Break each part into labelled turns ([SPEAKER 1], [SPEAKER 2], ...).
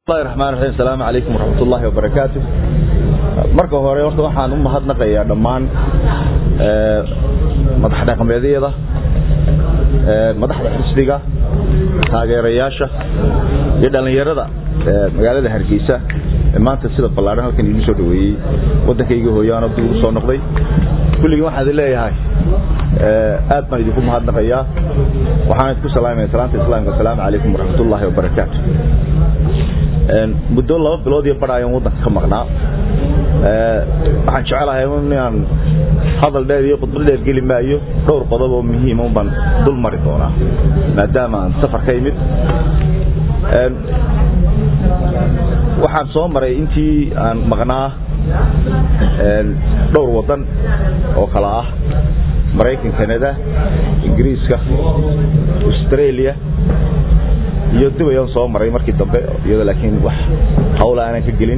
[SPEAKER 1] bismillahi raxmaan raxiim asalaamu calaykum waraxmat ullaahi wabarakaatu marka hore horta waxaan u mahadnaqayaa dhammaan madax dhaqameedyada madaxda xisbiga taageerayaasha iyo dhallinyarada magaalada hargeysa maanta sida ballaadhan halkan iigu soo dhaweeyey waddankayga hooyaano dib ugu soo noqday kulligii waxaan idin leeyahay aad baan idinku mahadnaqayaa waxaan idinku salaamaya salaanta islaamka asalaamu calaykum waraxmat ullaahi wabarakaatu muddo laba bilood iyo badh ayaan waddanka ka maqnaa waxaan jecelahay inaan hadal dheer iyo khudbad dheer geli maayo dhowr qodob oo muhiima un baan dul mari doonaa maadaama aan safar ka imid waxaan soo maray intii aan maqnaa dhowr waddan oo kala ah maraykan canada ingiriiska australia iyo dubayaan soo maray markii dambe iyadoo laakiin wax hawla aanan ka gelin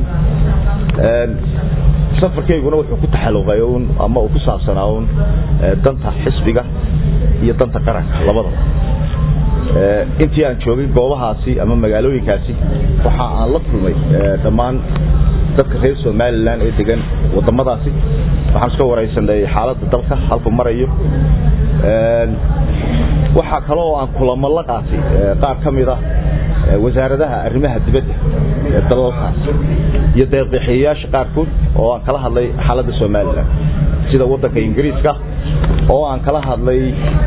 [SPEAKER 1] safarkayguna wuxuu ku taxalluqay un ama uu ku saabsanaa un danta xisbiga iyo danta qaranka labadaba intii aan joogay goobahaasi ama magaalooyinkaasi waxa aan la kulmay dhammaan dadka reer somalilan ee degan wadamadaasi waxaan iska waraysanay xaaladda dalka halku marayo waxaa kale oo aan kulamo la qaatay qaar ka mid ah wasaaradaha arrimaha dibadda ee dalalkaas iyo deeqbixiyayaasha qaarkood oo aan kala hadlay xaaladda somalilan sida waddanka ingiriiska oo aan kala hadlay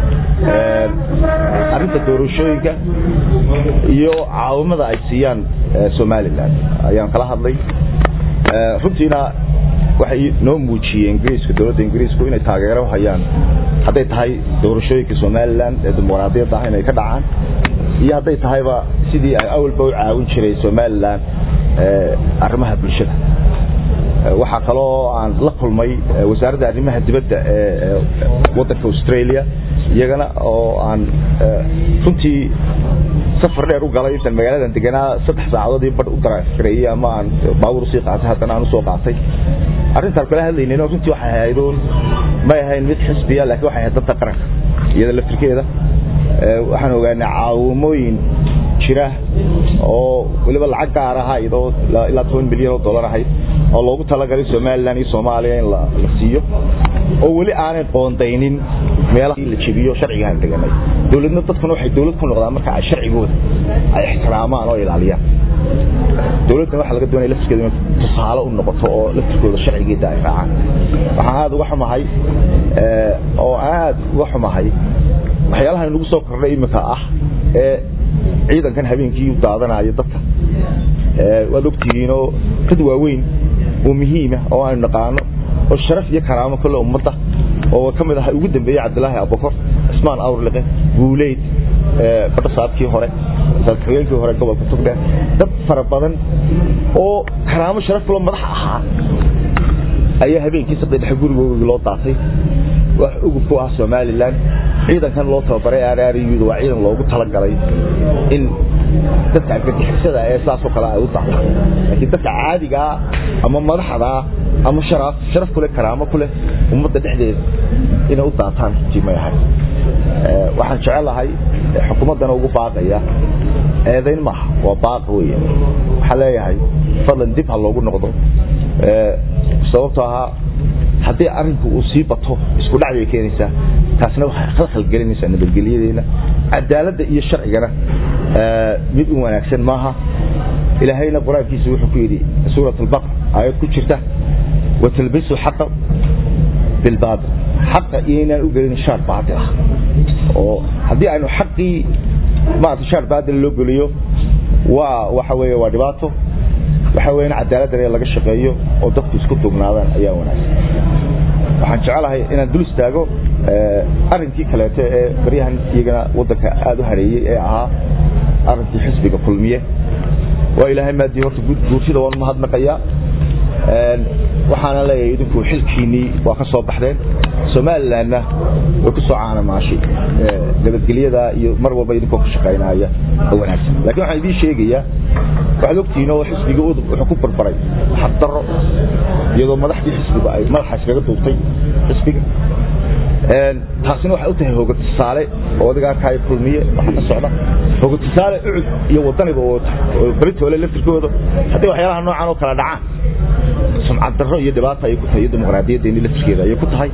[SPEAKER 1] arrinta doorashooyinka iyo caawimada ay siiyaan somalilan ayaan kala hadlay runtiina waxay noo muujiyeen ingiriiska dowladda ingiriisku inay taageero hayaan hadday tahay doorashooyinka somalilan ee dimuqraadiyadda ah inay ka dhacaan iyo hadday tahayba sidii ay awalba u caawin jiray somalilan arrimaha bulshada waxaa kaloo aan la kulmay wasaaradda arrimaha dibadda ee waddanka australia iyagana oo aan runtii safar dheer u galay intaan magaaladan deganaa saddex saacadood iyo badh u daraaskareeyey ama aan baabuur usii qaatay haddana aan usoo qaatay arrintaan kala hadlaynin runtii waxay ahayd uun may ahayn mid xisbiya laakiin waxay ahayd danta qaranka iyada laftirkeeda waxaan ogaanay caawimooyin jira oo weliba lacag gaar ahayd oo ilaa toban milyan oo dollar ahayd oo loogu talagalay somalilan iyo soomaaliya in la siiyo oo weli aanay qoondaynin meelaha la jebiyo sharcigaan deganay dowladna dadkuna waxay dowlad ku noqdaan marka ay sharcigooda ay ixtiraamaan oo ilaaliyaan dowladdan waxaa laga doonaya laftirkeeda inay tusaale u noqoto oo laftirkooda sharcigeeda ay raacaan waxaan aada uga xumahay oo aad uga xumahay waxyaalaha inagu soo kordhay iminka ah ee ciidankan habeenkii u daadanayo dadka waad ogtihiinoo dad waaweyn oo muhiima oo aynu naqaano oo sharaf iyo karaamo kale ummadda oo ka mid aha ugu dambeeyey cabdilaahi abukor cismaan awrliqe guuleyd badhasaadkii hore hogeenkii hore gobolka tugdheer dad fara badan oo karaamo sharaf kaloo madax ahaa ayaa habeenkii saddex dhexe gurigoogii loo daatay wax ugub ku ah somalilan ciidankan loo tababaray aarariyuda waa ciidan loogu talagalay in dadka argagixisada ee saasoo kale ay u dacdaan laakiin dadka caadigaa ama madaxdaa ama sharaf sharaf kuleh karaamo kuleh ummadda dhexdeeda inay u daataan runtii may ahay waxaan jecelahay xukuumaddana ugu baaqaya eedayn maaha waa baaqa wey waxaan leeyahay fadlan dib ha loogu noqdo sababtoo ahaa haddii arinku uu sii bato isku dhac bay keenaysaa taasna waxay khalkhal gelinaysaa nabadgelyadeena cadaaladda iyo sharcigana mid u wanaagsan maaha ilaahayna qur-aankiisa wuxuu ku yidhi suurat albaqr aayad ku jirta watalbisu xaqa bilbaatil xaqa iyo inaan u gelin shaar baatil ah oo haddii aynu xaqii maarata shaar baatil loo geliyo waa waxa weeye waa dhibaato waxa weeye in cadaaladdan in laga shaqeeyo oo dadku isku dugnaadaan ayaa wanaagsan waxaan jecelahay inaan dul istaago arrinkii kaleeto ee baryahan iyagana waddanka aada u hareeyey ee ahaa arrinkii xisbiga kulmiye waa ilaahay maadii horta guurtida waan mahadnaqayaa waxaana leeyahay idinku xilkiinnii waa ka soo baxdeen somalilanna way ku soo caanamaashay nabadgelyada iyo mar walba idinkoo ka shaqaynaya oo wanaagsan lakin waxaan idiin sheegayaa waxaad ogtihiin oo xisbiga udub wuxuu ku barbaray xaqdarro iyadoo madaxdii xisbiga ay madaxa iskaga duubtay xisbiga taasina waxay u tahay hooga tusaale oo adiga arkaayo kulmiye waxa ka socda hooga tusaale ucud iyo wadaniba oo beritoole laftirkooda haddii waxyaalaha noocan oo kala dhacaan sumcad darro iyo dhibaata ayay ku tahay iyo dimuqraadiyadeeni laftirkeeda ayay ku tahay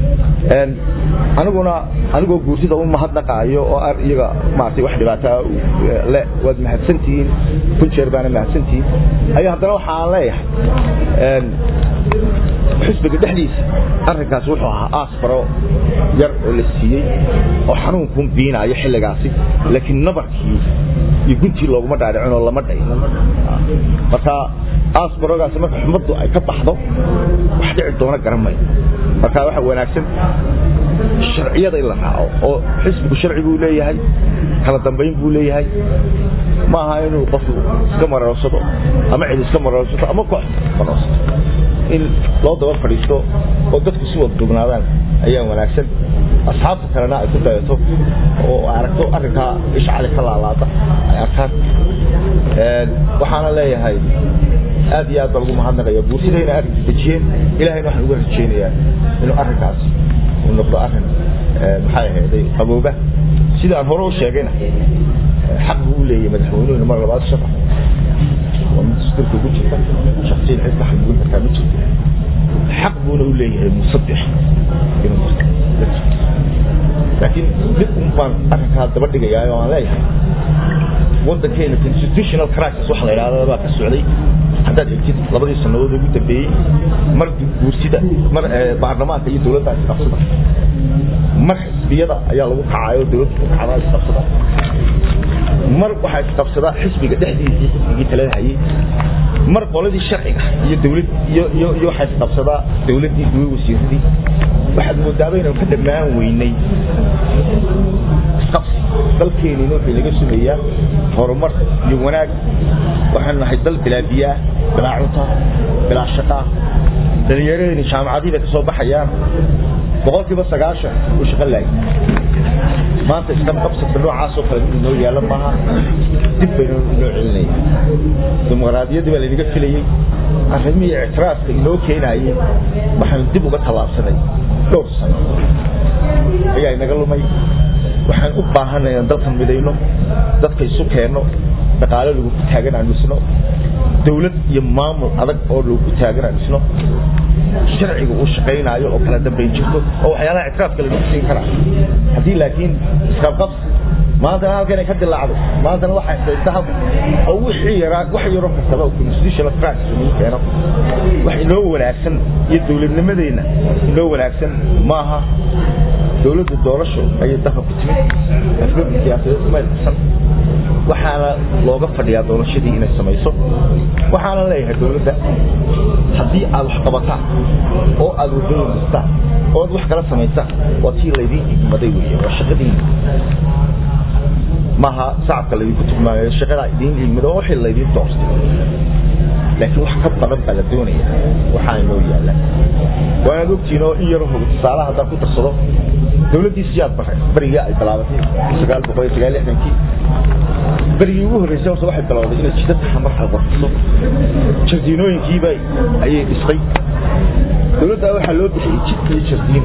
[SPEAKER 1] aniguna anigoo guursida u mahadnaqaayo oo ar iyaga maaragtay wax dhibaataa le waad mahadsantihiin kun jeer baana mahadsantihiin ayaa haddana waxaan leeyahay xisbiga dhexdiisa arrinkaasi wuxuu ahaa aasbaro yar oo la siiyey oo xanuunkun biinaayo xilligaasi laakiin nabarkii iyo guntii looguma dhaadhicin oo lama dhayn marka aasbarogaasi marka xumaddu ay ka baxdo wax dhici doona garan mayo marka waxa wanaagsan sharciyada in la raaco oo xisbigu sharci buu leeyahay kala dambayn buu leeyahay ma aha inuu qofku iska maroorsado ama cid iska maroorsato ama koox maroorsato in loo daba fadhiisto oo dadku si wada dugnaadaan ayaa wanaagsan asxaabta kalena ay ku dayato oo aragto arrinkaa ishcali ka laalaada ay arkaan waxaana leeyahay aad iyo aad baa lagu mahadnaqaya buursidayna arrinka dejiyeen ilahayna waxaan uga rajeynayaa inuu arrinkaas uu noqdo arrin maxay ahayday qabooba sida aan hore u sheegayna xaq buu u leeyahay madaxweynuhuna mar labaad shaqo waa mid dastuurka ugu jirta shaksiyan cid ka xadgudin kartaa ma jirto xaq buuna u leeyahay musaddex inuu marka laakiin dib un baan arrinkaa daba dhigayaa oo aan leeyahay waddankeena constitutional crisis waxa la yidhahda baa ka socday haddaad egtid labadii sannadood ugu dambeeyey mar guursida mar baarlamaanka iyo dowladda isqabsada mar xisbiyada ayaa lagu kacayo dowladda ku kacdaa isqabsada mar waxaa isqabsadaa xisbiga dhexdiisii xisbigii talada hayay mar qoladii sharciga iyo dowlad iyo iyo iyo waxaa isqabsadaa dowladdii iyo wasiiradii waxaad moodaaba inaan ka dhammaan weynay isqabsi dalkeenina wuxuu inaga sugayaa horumar iyo wanaag waxaanu nahay dal bilaa biyaa bilaa cunta bilaa shaqaa dhalinyaradeenni jaamacadii bay ka soo baxayaan boqolkiiba sagaashan uu shaqo laayay maanta iskan qabsadka noocaasoo kale mid inoo yaalla maaha dib baynu inoo celinaya dimuqraadiyaddii baa laynaga filayey arrimihii ictiraafka inoo keenayey waxaanu dib uga tallaabsanay dhowr sano ayaa inaga lumay waxaan u baahanay inaan dalkan midayno dadka isu keenno dhaqaale lagu ku taagan aan dhisno dowlad iyo maamul adag oo lagu ku taagan aan dhisno sharciga uu shaqaynaayo oo kala dambayn jirto oo waxyaalaha ictiraafka lagu siin karaa haddii laakiin isqabqabsi maantana halkan ay ka dilaacdo maantana waxay haysta hal oo wixii yaraa wax yaro kastaba oo constitutional crisis lagu keeno wax inoo wanaagsan iyo dowladnimadeenna inoo wanaagsan maaha dowladda doorasho ayay dalka ku timid afgabdi siyaasadeed may qabsan waxaana looga fadhiyaa doorashadii inay samayso waxaana leeyahay dowladda haddii aad wax qabataan oo aad wadooyin dhistaan oo aad wax kala samaysaan waa tii laydiin igmaday wey waa shaqadiina maaha sacabka laydinku tugmaayo shaqadaa idiin igmado oo wixii laydiin doortay laakiin wax ka badan baa la doonaya waxaana noo yaalla waanaad ogtihiin oo in yaro hog tusaalaha haddaan ku darsado dowladdii siyaad bare berigii ay bilaabatay sagaal boqol iyo sagaal lixdankii berigii ugu horreysay horta waxay bilowday inay jidadka xamar alqorfiso jardiinooyinkiiba ayay dhistay dowladda waxaa loo bixiyey jid iyo jardiin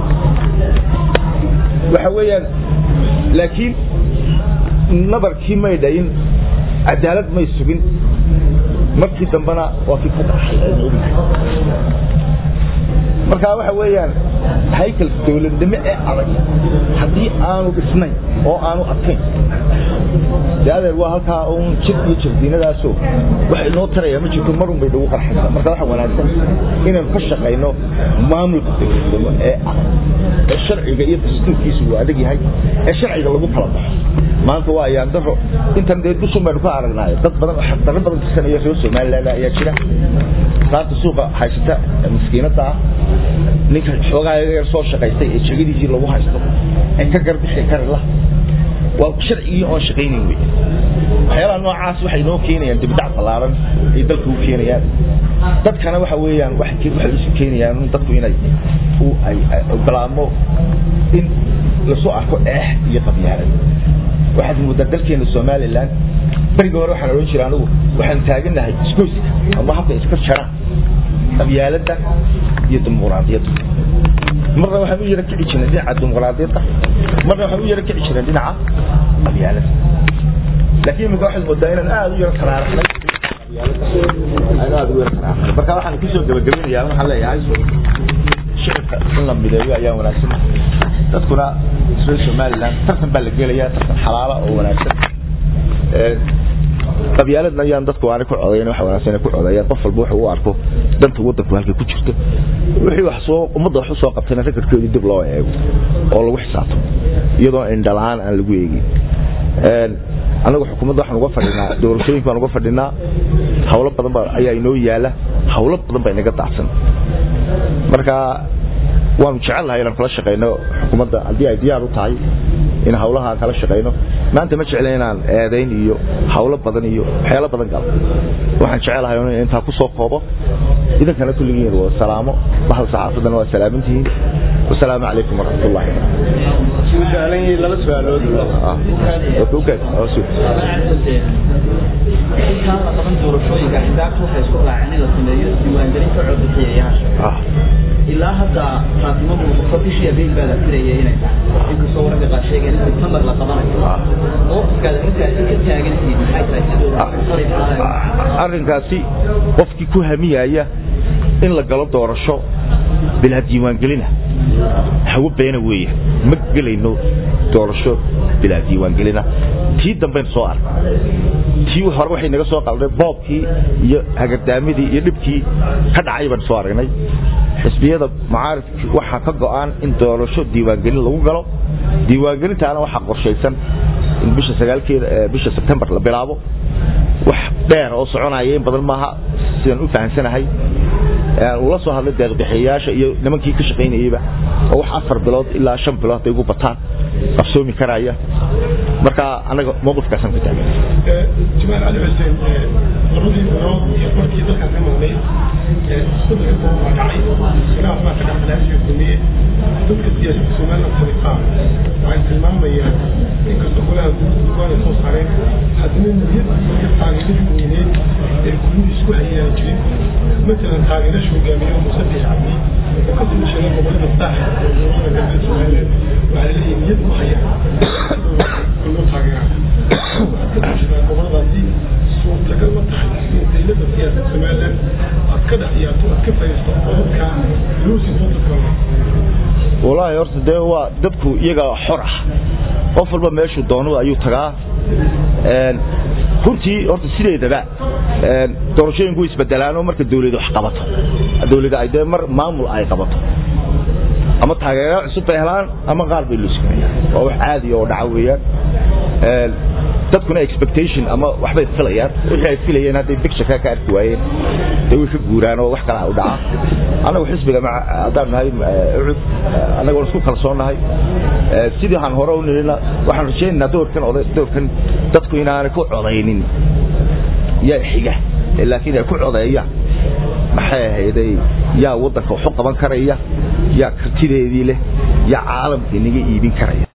[SPEAKER 1] waxa weeyaan laakiin nabarkii may dhayin cadaalad may sugin markii dambena waa kii ka dhaxay aynu ognahay marka waxa weeyaan haykal dowladnimo ee adag haddii aanu dhisnayn oo aanu adkayn dee adeer waa halkaa uun jir iyo jardiinadaasoo wax inoo taraya ma jirto marun bay nagu qarxaysaa marka waxa wanaagsan inaynu ka shaqayno maamulka dowladnimo ee adag ee sharciga iyo dastuurkiisu uu adag yahay ee sharciga lagu kala baxo maanta waa ayaan daro intan dee dusun baynu ka aragnaayo dad badan oo xaqdarro badan tirsanaya reer somaliland ayaa jira saarta suuqa haysata miskiinada ah ninka xoogaa yar soo shaqaystay ee jegadiisii lagu haysto ee ka garbixi kari lah waa sharcigii oon shaqaynayn wey waxyaalaha noocaas waxay inoo keenayaan dibdac ballaaran ay dalka u keenayaan dadkana waxa weeyaan waxay isu keenayaan dadku inay ay ogolaamo in lasoo arko eex iyo qabyaalad waxaad moodaa dalkeena somaliland berigii hore waxaan odhan jira anigu waxaan taaganahay isgoyska ama habka iska jaraan qabyaaladda iyo dimuqraadiyadda marna waxaan u yara kici jirnay dhinaca dimuqraadiyadda marna waxaan u yara kici jirnay dhinaca qabyaalada laakiin imika waxaad moodaa inaan aada u yara taraaraxnay marka waxaan kusoo gabagabinayaa waxaan leeyahay shicibka in la mideeyo ayaa wanaagsan dadkuna reer somaliland tartan baa la gelayaa tartan xalaala oo wanaagsan qabyaaladna ayaan dadku aanay ku codayn wax wanaagsan ku codeeyaan qof walba wuxuu u arko danta wadanku halkay ku jirto wixii wax soo ummadda wax u soo qabtayna rekorkeedii dib loo eego oo lagu xisaabto iyadoo indhalaan aan lagu eegin anagu xukuumadda waxaan uga fadhinaa doorashooyinka baan uga fadhinaa hawlo badan baa ayaa inoo yaala hawlo badan baa inaga daacsan marka waanu jecel lahay inaan kula shaqayno xukuumadda haddii ay diyaar u tahay in hawlaha aan kala shaqayno maanta ma jecla inaan eedayn iyo hawlo badan iyo waxyaalo badan galo waxaan jecelahay in intaa ku soo koobo idankana kulligiin waa salaamo bahal saxaafaddana waa salaamintihiin wasalaamu calaykum waraxmat ullahi
[SPEAKER 2] laba su-aalood intaan la qaban doorashooyinka xisaabta waxay isku raaceen in la sameeyo diiwaangelinta codbixiyayaasha ilaa hadda faatimo muuqato bishii abriil baa la firayay inay tahay inkastoo wararka qaar sheegeen in september la qabanayo mowqifkaada markaasi ka taagantihiin maxay tahay sidoo
[SPEAKER 1] arrinkaasi qofkii ku hamiyaya in la galo doorasho bilaa diiwaangelina hawo beena weeye ma gelayno doorasho bilaa diiwaangelina tii dambaynu soo arka tii hore waxay naga soo qalday boobkii iyo hagardaamadii iyo dhibkii ka dhacay baan soo aragnay xisbiyada mucaaridkii waxaa ka go'an in doorasho diiwaangelin lagu galo diiwaangelintaana waxaa qorshaysan in bisha sagaalkeeda bisha sebtembar la bilaabo wax dheer oo soconaya in badan maaha sidaan u fahamsanahay ula soo hadlay deeqbixiyayaasha iyo nimankii ka shaqaynayeyba oo wax afar bilood ilaa shan bilood hadday ugu bataan qabsoomi karaya marka anaga mowqifkaasaan ku taagan
[SPEAKER 3] جمال علي حسين labadii bilood iyo markii dalkan ka maqnay isbedelka badan waa dhacay khilaaf baa ka dhexdhexaadka sameeyey dadka siyaasadda somaliland sariqaa waxay tilmaamayaan inkastoo golaha guud ay soo saareen haddana niyad iyo taageeradii weyneed ee guluhu isku hayaan jirin matalan taageerasha hogaamiye muuse biix cabdi oo ka soo jeeda gobolada saaxil ee gobolada galbeed somaliland waxaa laleeyahay niyad u hayaan loo taageeraa goboladaasi suurtagal ma tahay in daylada siyaasad somaliland aad ka dhex yaato aad ka fadhiisto codadka luusi wadanka
[SPEAKER 1] walaahi horta dee waa dadku iyaga xor ah qof walba meeshuu doono ayuu tagaa runtii horta sideedaba doorashooyinku way isbedelaanoo marka dawladu wax qabato dawlada ay dee mar maamul ay qabato ama taageero cusub bay helaan ama qaar bay luuskumayaan waa wax caadi oo dhaca weeyaan dadkuna expectation ama waxbay filayaan wixii ay filayeen hadday picture ka arki waayeen dee way ka guuraan oo wax kale u dhaca annagu xisbiga haddaan nahay ucud annagoo isku kalsoonnahay sidii aan hore u nirina waxaan rajaynaynaa doorkan oday doorkan dadku inaanay ku codaynin yaa xiga laakiin ay ku codeeyaan maxay ahayday yaa waddanka waxu qaban karaya yaa kartideedii leh yaa caalamka inaga iibin karaya